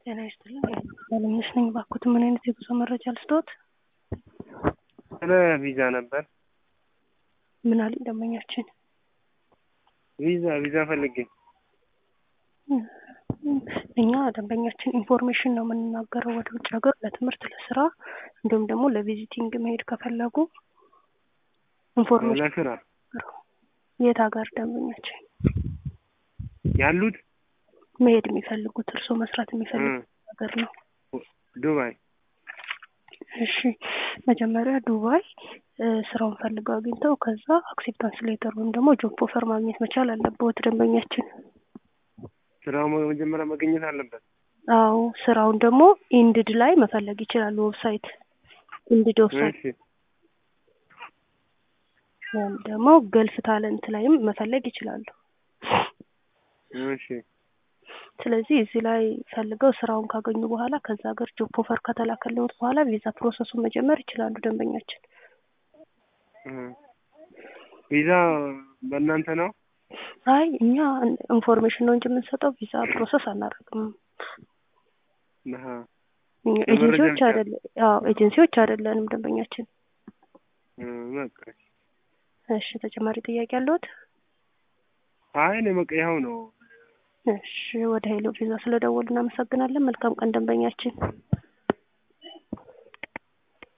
ጤና ይስጥልኝ ባለሙያዎች ነኝ። እባክዎት ምን አይነት የጉዞ መረጃ ልስጥዎት? ስለ ቪዛ ነበር። ምን አሉኝ ደንበኛችን? ቪዛ ቪዛ ፈልጌ እኛ ደንበኛችን ኢንፎርሜሽን ነው የምንናገረው ወደ ውጭ ሀገር ለትምህርት፣ ለስራ እንዲሁም ደግሞ ለቪዚቲንግ መሄድ ከፈለጉ ኢንፎርሜሽን ለስራ የት ሀገር ደንበኛችን ያሉት መሄድ የሚፈልጉት እርስዎ መስራት የሚፈልጉት ሀገር ነው? ዱባይ። እሺ መጀመሪያ ዱባይ ስራውን ፈልገው አግኝተው ከዛ አክሴፕታንስ ሌተር ወይም ደግሞ ጆብ ኦፈር ማግኘት መቻል አለበት ደንበኛችን። ስራው መጀመሪያ መገኘት አለበት። አዎ ስራውን ደግሞ ኢንድድ ላይ መፈለግ ይችላሉ። ዌብሳይት ኢንድድ ዌብሳይት እሺ ወይም ደግሞ ገልፍ ታለንት ላይም መፈለግ ይችላሉ። እሺ ስለዚህ እዚህ ላይ ፈልገው ስራውን ካገኙ በኋላ ከዛ ሀገር ጆብ ኦፈር ከተላከልዎት በኋላ ቪዛ ፕሮሰሱን መጀመር ይችላሉ ደንበኛችን። ቪዛ በእናንተ ነው? አይ እኛ ኢንፎርሜሽን ነው እንጂ የምንሰጠው ቪዛ ፕሮሰስ አናደርግም። አሀ። እኛ የመረጃ ኤጀንሲዎች ብቻ። አይደለ አዎ ኤጀንሲዎች አይደለንም ደንበኛችን። በቃ እሺ ተጨማሪ ጥያቄ አለዎት? አይ እኔ በቃ ይኸው ነው። እሺ ወደ ሄሎ ቪዛ ስለደወሉ እናመሰግናለን። መልካም ቀን ደንበኛችን።